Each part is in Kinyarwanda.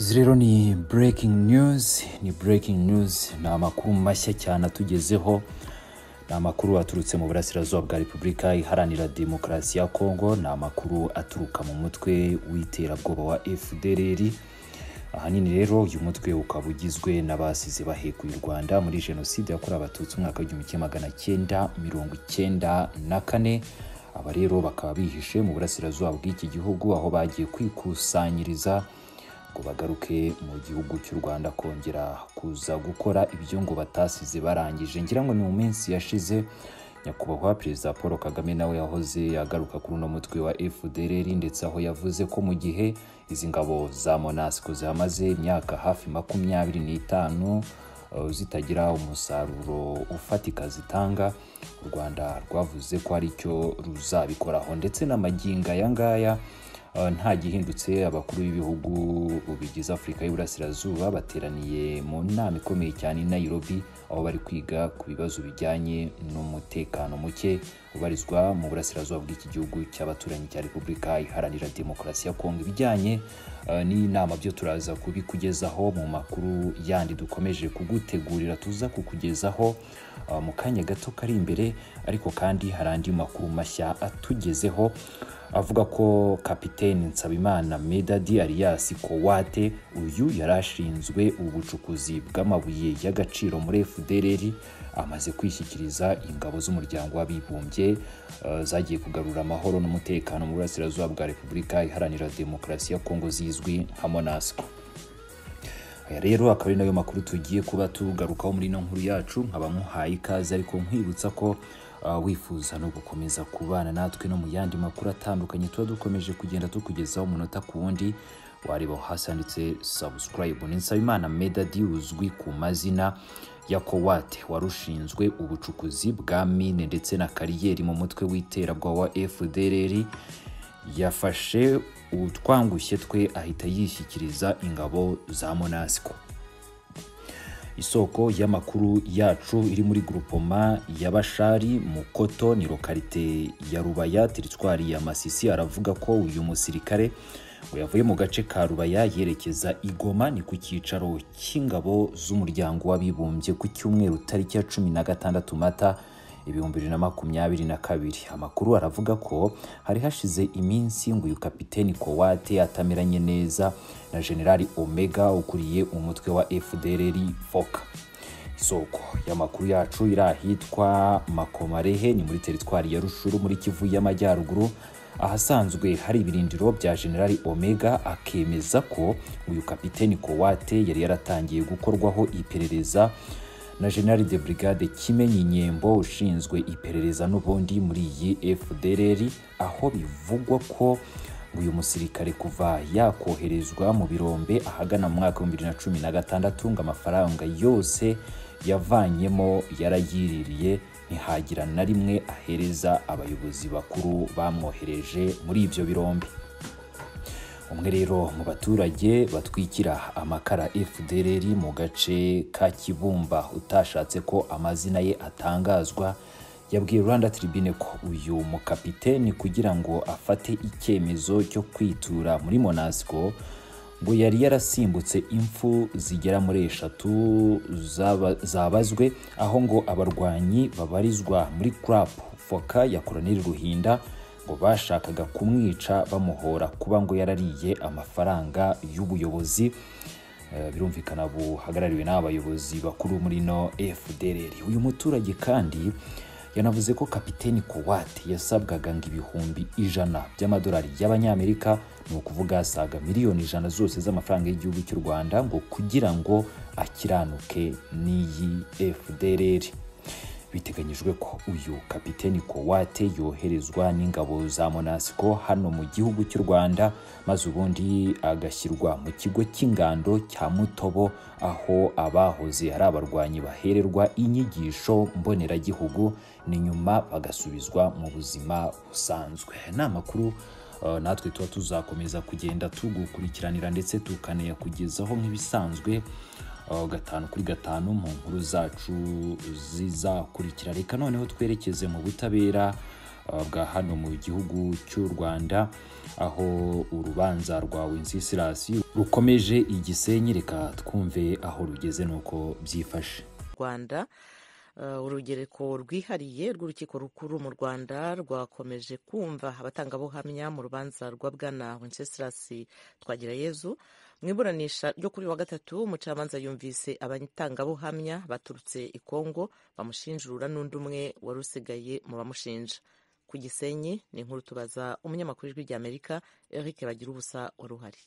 izi rero ni breaking news ni breaking news ni amakuru mashya cyane atugezeho ni amakuru aturutse mu burasirazuba bwa repubulika iharanira demokarasi ya kongo ni amakuru aturuka mu mutwe w'iterabwoba wa fdrr ahanini rero uyu mutwe ukaba ugizwe n'abasize bahekuye u rwanda muri jenoside yakorewe abatutsi umwaka w'igihumbi kimwe magana cyenda mirongo icyenda na kane aba rero bakaba bihishe mu burasirazuba bw'iki gihugu aho bagiye kwikusanyiriza ngo bagaruke mu gihugu cy'u rwanda kongera kuza gukora ibyo ngo batasize barangije ngira ngo ni mu minsi yashize nyakubahwa perezida paul kagame nawe yahoze yagaruka kuri uno mutwe wa fdrr ndetse aho yavuze ko mu gihe izi ngabo za monasco zihamaze imyaka hafi makumyabiri n'itanu uh, zitagira umusaruro ufatika zitanga u rwanda rwavuze ko ari cyo ruzabikoraho ndetse n'amaginga aya ngaya Uh, nta gihindutse abakuru b'ibihugu bigize afurika y'iburasirazuba bateraniye mu nama ikomeye cyane i nairobi aho bari kwiga ku bibazo bijyanye n'umutekano muke ubarizwa mu burasirazuba bw'iki gihugu cy'abaturanyi cya repubulika iharanira demokarasi ya kongo ibijyanye uh, n'inama byo turaza kubikugezaho mu makuru yandi dukomeje kugutegurira tuza kukugezaho uh, mu kanya gato kari imbere ariko kandi hari andi makuru mashya atugezeho avuga ko kapiteni nsabimana medadi alias kowate uyu yari ashinzwe ubucukuzi bw'amabuye y'agaciro muri fdrr amaze kwishyikiriza ingabo z'umuryango w'abibumbye uh, zagiye kugarura amahoro n'umutekano mu burasirazuba bwa repubulika iharanira demokarasi ya kongo zizwi nka monasco aya rero akaba ari nayo makuru tugiye kuba tugarukaho muri ino nkuru yacu nkaba nkuhaye ikaze ariko nkwibutsa ko uh, wifuza no gukomeza kubana natwe no mu yandi makuru atandukanye tuba dukomeje kugenda tukugezaho umunota ku wundi wareba hasi handitse subscribe ni nsabimana medadi uzwi ku mazina ya kowate wari ushinzwe ubucukuzi bwa mine ndetse na kariyeri mu mutwe w'iterabwoba wa fdrr yafashe utwangushye twe ahita yishyikiriza ingabo za monasco isoko y'amakuru yacu iri muri grupoma ya bashari mukoto ni lokalite ya rubaya teritwari ya masisi aravuga ko uyu musirikare ngo yavuye mu gace ka rubaya yerekeza igoma ni ku cyicaro cy'ingabo z'umuryango w'abibumbye ku cyumweru tariki ya cumi na gatandatu mata ibihumbi bibiri na makumyabiri na kabiri amakuru aravuga ko hari hashize iminsi ngo uyu kapiteni kowate atameranye neza na generali omega ukuriye umutwe wa fdrr foka isoko y'amakuru yacu iri ahitwa makomarehe ni muri teritwari ya rushuru muri kivu y'amajyaruguru ahasanzwe hari ibirindiro bya generali omega akemeza ko uyu kapiteni kowate yari yaratangiye gukorwaho iperereza na general de brigade kimenyi nyembo ushinzwe iperereza n'ubundi muri iyi fdrr aho bivugwa ko uyu musirikare kuva yakoherezwa mu birombe ahagana mu mwaka w'ibihumbi bibiri na cumi na gatandatu ngo amafaranga yose yavanyemo yarayiririye ntihagira na rimwe ahereza abayobozi bakuru bamwohereje muri ibyo birombe umwe rero mu baturage batwikira amakara fdrr mu gace ka kibumba utashatse ko amazina ye atangazwa yabwiye rwanda tribune ko uyu mukapiteni kugira ngo afate icyemezo cyo kwitura muri monasco ngo yari yarasimbutse impfu zigera muri eshatu zabazwe aho ngo abarwanyi babarizwa muri crap foka ya koroneli ruhinda ngo bashakaga kumwica bamuhora kuba ngo yarariye amafaranga y'ubuyobozi birumvikana buhagarariwe n'abayobozi bakuru muri no fdrr uyu muturage kandi yanavuze ko kapiteni kowate yasabwaga ngo ibihumbi ijana by'amadolari y'abanyamerika ni ukuvuga asaga miliyoni ijana zose z'amafaranga y'igihugu cy'u rwanda ngo kugira ngo akiranuke n'iyi fdrr biteganyijwe ko uyu kapiteni kowate yoherezwa n'ingabo za monasco hano mu gihugu cy'u rwanda maze ubundi agashyirwa mu kigo cy'ingando cya mutobo aho abahoze ari abarwanyi bahererwa inyigisho mboneragihugu ni nyuma bagasubizwa mu buzima busanzwe ni amakuru Uh, natwe tuba tuzakomeza kugenda tugukurikiranira ndetse tukanayakugezaho nk'ibisanzwe gatanu kuri gatanu mu nkuru zacu zizakurikira reka noneho twerekeze mu butabera bwa hano mu gihugu cy'u rwanda aho urubanza rwa wenceslas rukomeje igisenyi reka twumve aho rugeze n'uko byifashe rwanda urugereko rwihariye rw'urukiko rukuru mu rwanda rwakomeje kumva abatangabuhamya mu rubanza rwa bwana wenceslas twagirayezu mu iburanisha ryo kuri wa gatatu umucamanza yumvise abatangabuhamya baturutse i kongo bamushinjura n'undi umwe wari usigaye mu bamushinja ku gisenyi ni inkuru tubaza umunyamakuru w'ijwi ry'amerika eric bagira ubusa wari uhari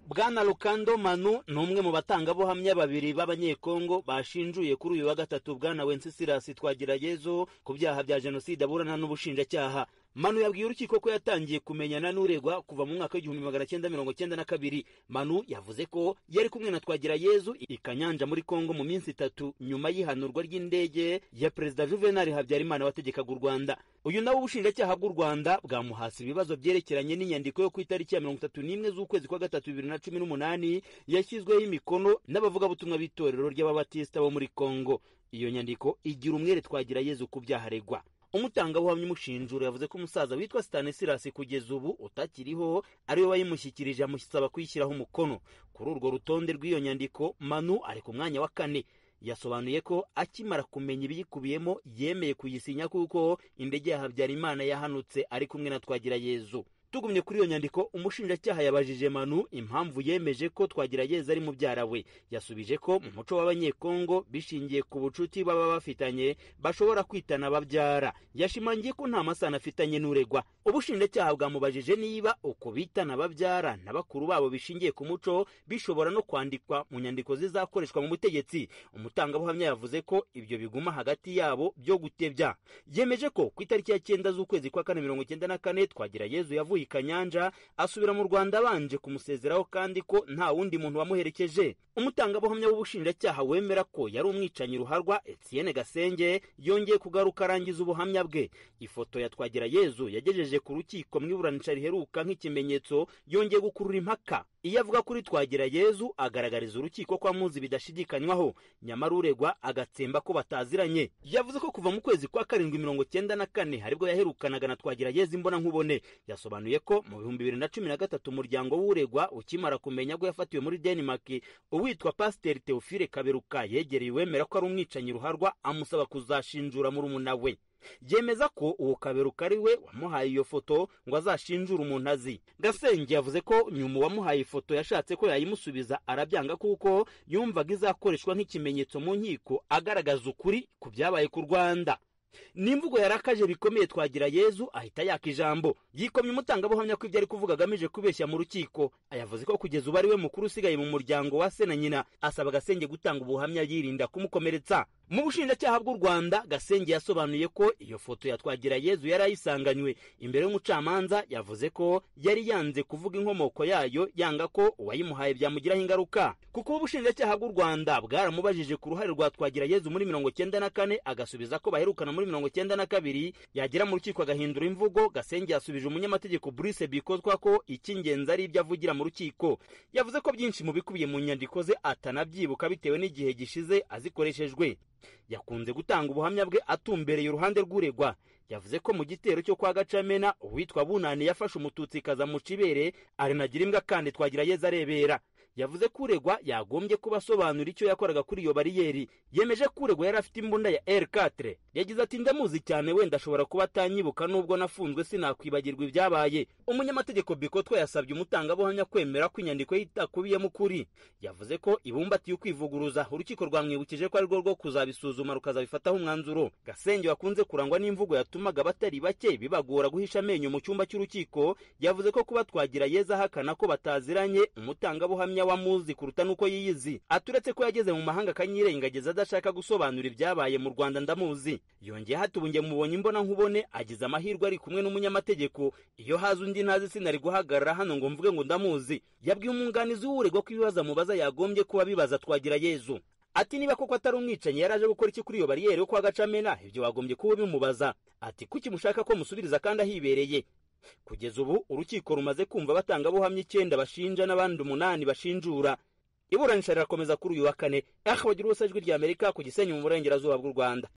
bwana rukando manu ni umwe mu batangabuhamya babiri b'abanyekongo bashinjuye kuri uyu wa gatatu bwana wencesirasi twagirayezu ku byaha bya jenoside aburana n'ubushinjacyaha manu yabwiye urukiko ko yatangiye kumenyana n'uregwa kuva mu mwaka w'igihumbi magana cyenda mirongo cyenda na kabiri manu yavuze ko yari kumwe na twagirayezu i kanyanja muri kongo mu minsi itatu nyuma y'ihanurwa ry'indege ya perezida juvenal habyarimana wategekaga u rwanda uyu nawe ubushinjacyaha bw'u rwanda bwamuhase ibibazo byerekeranye n'inyandiko yo ku itariki ya mirongo itatu n'imwe z'ukwezi kwa gatatu bibiri na cumi n'umunani yashyizweho imikono n'abavugabutumwa b'itorero ry'ababatisita bo muri kongo iyo nyandiko igira umwere twagirayezu ku byaha aregwa umutangabuhamya umushinjura yavuze ko umusaza witwa stanisirasi kugeza ubu utakiriho ariwe wayimushyikirije amusaba kuyishyiraho umukono kuri urwo rutonde rw'iyo nyandiko manu ari ku mwanya wa kane yasobanuye ko akimara kumenya ibiyikubiyemo yemeye kuyisinya kuko indege ya habyarimana yahanutse ari kumwe na twagirayezu tugumye kuri iyo nyandiko umushinjacyaha yabajije manu impamvu yemeje ko twagirayezu ari mubyara we yasubije ko mu muco w'abanyekongo bishingiye ku bucuti baba bafitanye bashobora kwitana ababyara yashimangiye ko nta masano afitanye n'uregwa ubushinjacyaha bwamubajije niba uko bitana ababyara na bakuru babo bishingiye ku muco bishobora no kwandikwa mu nyandiko zizakoreshwa mu butegetsi umutangabuhamya yavuze ko ibyo biguma hagati yabo byo gutebya yemeje ko ku itariki ya cyenda z'ukwezi kwa kane mirongo icyenda na kane twagirayezu yavuye kanyanja asubira mu rwanda abanje kumusezeraho kandi ko nta wundi muntu wamuherekeje umutangabuhamya w'ubushinjacyaha wemera ko yari umwicanyi ruharwa etienne gasenge yongeye kugaruka arangiza ubuhamya bwe ifoto ya twagirayezu yagejeje ku rukiko mu iburanisha riheruka nk'ikimenyetso yongeye gukurura impaka iyo avuga kuri twagirayezu agaragariza urukiko ko amuzi bidashidikanywaho nyamara uregwa agatsemba ko bataziranye yavuze ko kuva mu kwezi kwa karindwi mirongo cyenda na kane haribwo yaherukanaga na twagirayezu imbona nkubone yasobanuye ko mu bihumbi bibiri na cumi na gatatu umuryango w'uregwa ukimara kumenya ko yafatiwe muri denmark uwitwa pasiteri teofile kaberuka yegereye uwemera ko ari umwicanyi ruharwa amusaba kuzashinjura murumuna we yemeza ko uwo kaberuka ari we wamuhaye iyo foto ngo azashinjure umuntu azi gasenge yavuze ko nyuma uwamuhaye ifoto yashatse ko yayimusubiza arabyanga kuko yumvaga izakoreshwa nk'ikimenyetso mu nkiko agaragaza ukuri ku byabaye ku rwanda n'imvugo yarakaje bikomeye twagira yezu ahita yaka ijambo yikomye umutangabuhamya ko ibyo ari kuvuga agamije kubeshya mu rukiko yavuze ko kugeza ubu ari we mukuru usigaye mu muryango wa se na nyina asaba agasenge gutanga ubuhamya yirinda kumukomeretsa mu bushinjacyaha bw'u rwanda gasenge yasobanuye ko iyo foto ya twagirayezu yari ayisanganywe imbere y'umucamanza yavuze ko yari yanze kuvuga inkomoko yayo yanga ko uwayimuhaye byamugiraho ingaruka kuko ubushinjacyaha bw'u rwanda bwaramubajije ku ruhare rwa twagirayezu muri mirongo cyenda na kane agasubiza ko baherukana muri mirongo cyenda na kabiri yagera mu rukiko agahindura imvugo gasenge yasubije umunyamategeko burice bikozwa ko icy'ingenzi ari ibyo avugira mu rukiko yavuze ko byinshi mu bikubiye mu nyandiko ze atanabyibuka bitewe n'igihe gishize azikoreshejwe yakunze gutanga ubuhamya bwe atumbereye uruhande rw'uregwa yavuze ko mu gitero cyo kwa gacamena uwitwa bunani yafashe umututsi kaza mu cibere arinagira imbwa kandi twagirayeza arebera yavuze ko uregwa yagombye kuba asobanura icyo yakoraga kuri iyo bariyeri yemeje ko uregwa yari afite imbunda ya r4 yagize ati ndamuzi cyane wenda ashobora kuba atanyibuka n'ubwo nafunzwe sinakwibagirwa ibyabaye umunyamategeko bikotwa yasabye umutangabuhamya kwemera ko inyandiko ye itakubiyemo ukuri yavuze ko ibumbatiye ukwivuguruza urukiko rwamwibukije ko ari rwo rwo kuzabisuzuma rukazabifataho umwanzuro gasenge wakunze kurangwa n'imvugo yatumaga batari bake bibagora guhisha amenyo mu cyumba cy'urukiko yavuze ko kuba twagira yeza ahakana ko bataziranye umutangabuhamya wamuzi kuruta n'uko yiyizi aturetse ko yageze mu mahanga akanyirengagiza adashaka gusobanura ibyabaye mu rwanda ndamuzi yongeye hatubunge mubonye imbona nkubone agize amahirwe ari kumwe n'umunyamategeko iyo haza undi ntazi sinari guhagarara hano ngo mvuge ngo ndamuzi yabwiye umwunganizi w'uregwa ko ibibazo amubaza yagombye kuba bibaza twagira yezu ati niba koko atari umwicanyi yari aje gukora iki kuri iyo bariyeri yo kwa gacamena ibyo wagombye kuba bimubaza ati kuki mushaka ko musubiriza kandi ahibereye kugeza ubu urukiko rumaze kumva abatangabuhamya icyenda bashinja n'abandi umunani bashinjura iburanisha rirakomeza kuri uyu wa kane aho bagira ubusajwi ry'amerika ku gisenyi mu burengerazuba bw'u rwanda